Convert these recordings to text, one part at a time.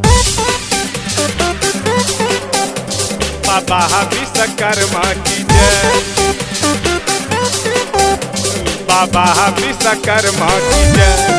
बाबा विश्वकर्मा की जय बाबा विश्वकर्मा की जय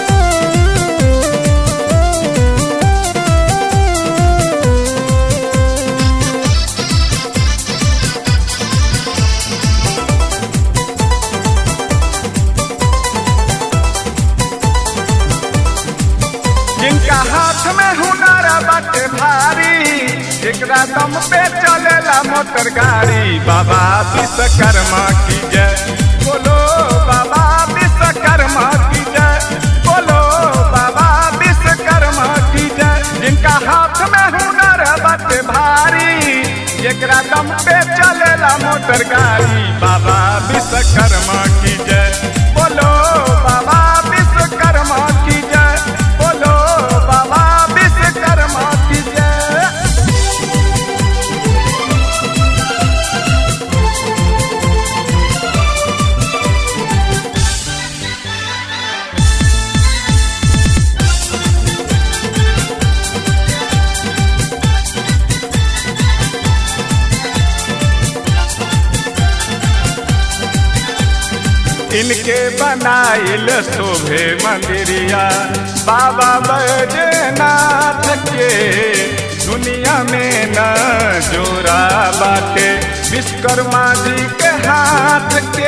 जिनका हाथ में हुनर बाटे भारी एकरा दम पे चलेला मोटर गाड़ी बाबा विश्वकर्मा की जय बोलो बाबा विश्वकर्मा की जय बोलो बाबा विश्वकर्मा की जय जिनका हाथ में हुनर बाटे भारी एकरा दम पे चलेला मोटर गाड़ी बाबा विश्वकर्मा की जय बोलो बाबा विश्वकर्मा की जय बोलो बाबा विश्वकर्मा की जय इनके बनाइल शोभे मंदिरिया बाबा बैजनाथ के दुनिया में न जोरा बाटे विश्वकर्मा जी के हाथ के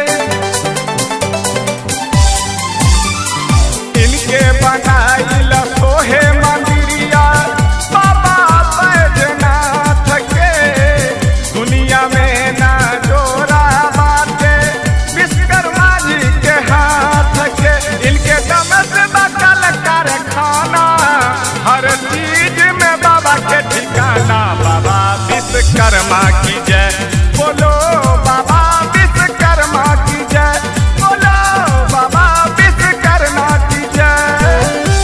इनके बनाइल सोहे मंदिरिया बाबा बैजनाथ के दुनिया में ना जोरा बाटे विश्वकर्मा जी के हाथ के इनके दम से बचल कारखाना हर चीज में बाबा के ठिकाना बाबा विश्वकर्मा की जय बोलो बाबा विश्वकर्मा की जय बोलो बाबा विश्वकर्मा की जय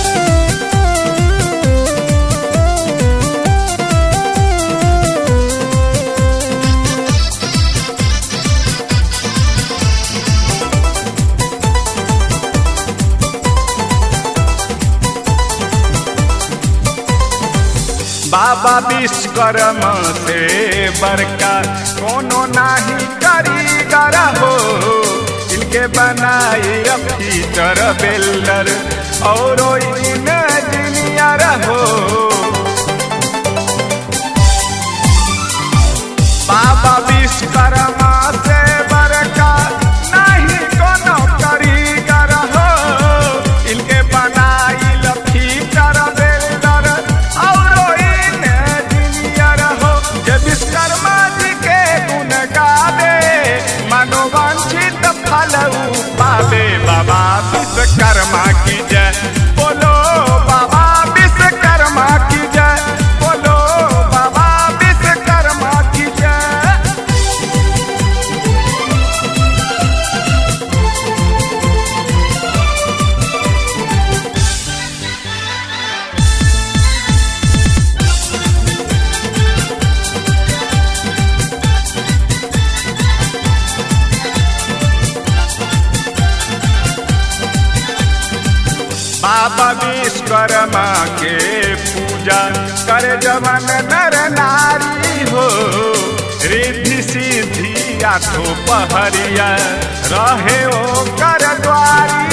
बाबा विश्वकर्मा से बड़का कोनो नाही कारीगर हो इनके बनाई फीचर बेल्डर और इंजीनियर हो बाबा विश्वकर्मा से बड़का नहीं कोनो कारीगर हो इनके बनाई फीचर बेल्डर और इंजीनियर हो जे विश्वकर्मा जी के गुण गावे मनोवांछित फल ऊ पावे बाबा विश्वकर्मा की जय बोलो बाबा विश्वकर्मा की जय बोलो बाबा विश्वकर्मा की जय बाबा विश्वकर्मा के पूजा करे जवन नर नारी हो रिद्धि सिद्धि आठो पहरिया रहे ओ कर द्वारी